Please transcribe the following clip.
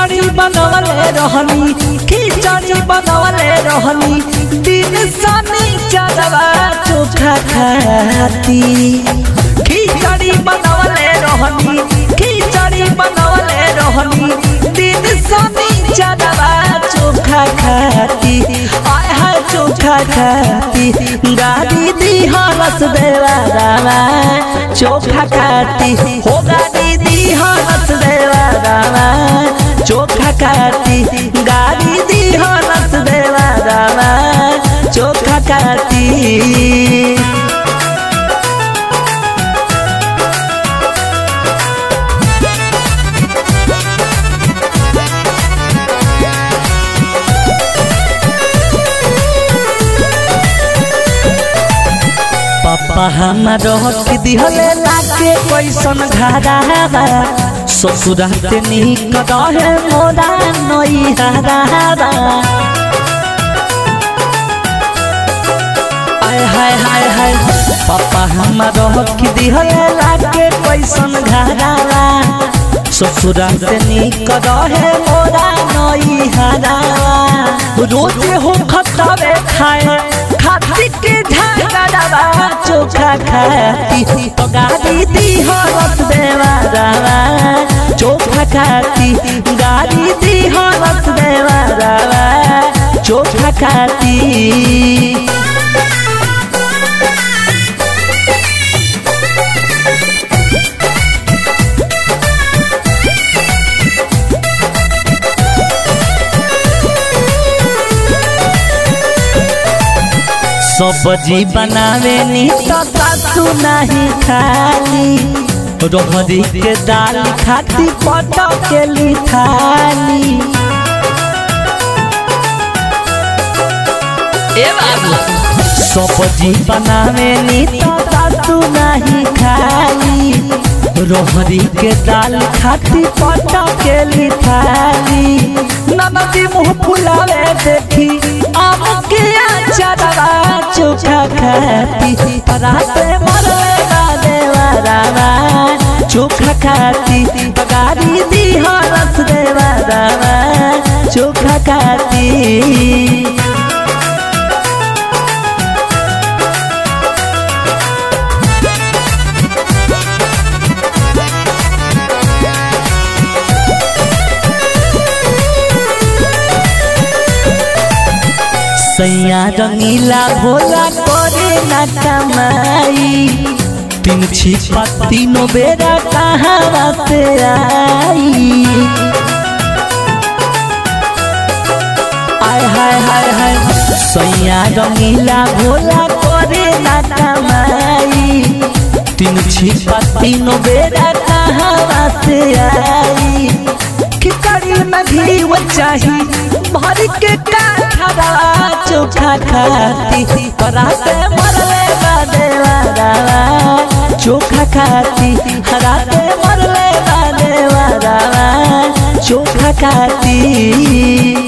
खिचड़ी बनवले रहनी खिचड़ी बनवले रहनी दिन सनी चलवा चोखा खाती खिचड़ी बनवले रहनी खिचड़ी बनवले रहनी दिन सनी चलवा चोखा खाती आय हाय चोखा खाती गाड़ी दी हरस देवा रावा चोखा खाती हो गाड़ी दी हरस देवा रावा चोखा खाती गाड़ी दी हरस देवा रावा चोखा खाती पापा हमार के दिहले लागे कैसन घरा ससुराते निक रहे मोरा नई हरा आय हाय हाय हाय पापा हमार के दिहले लागे कैसन घरा ससुराते निक रहे मोरा नई हरा रोज हो खतावे खाए खाती के झगड़ावा चोखा खाती तो गाड़ी दी हरस देवा रावा चोखा खाती गाड़ी दी हरस देवा रावा चोखा खाती सब्जी बनावे नी तो सासू नहीं खाली रोहरी के दाल खाती पटो के लिखाली ए बाबू सब्जी बनावे नी तो सासू नहीं खाली रोहरी के दाल खाती पटो के लिखाली ननदी मुँह फुलावे देखी आम के अचारवा चोखा खाती पराते मरले का देवा रावा चोखा खाती गाड़ी दी हरस देवा रावा चोखा खाती सैया रंगीला भोला करे न कमाई तीन छिपा तीनों बेरा कहाँ से आई आय हाय हाय हाय सैया रंगीला भोला करे न कमाई तीन छिपा तीनों बेरा कहाँ से आई खिचड़ी में घी वो चाही भर के काठरा चोखा खाती पराते मरले बा देवा रावा चोखा खाती हराते मरले बा देवा रावा चोखा खाती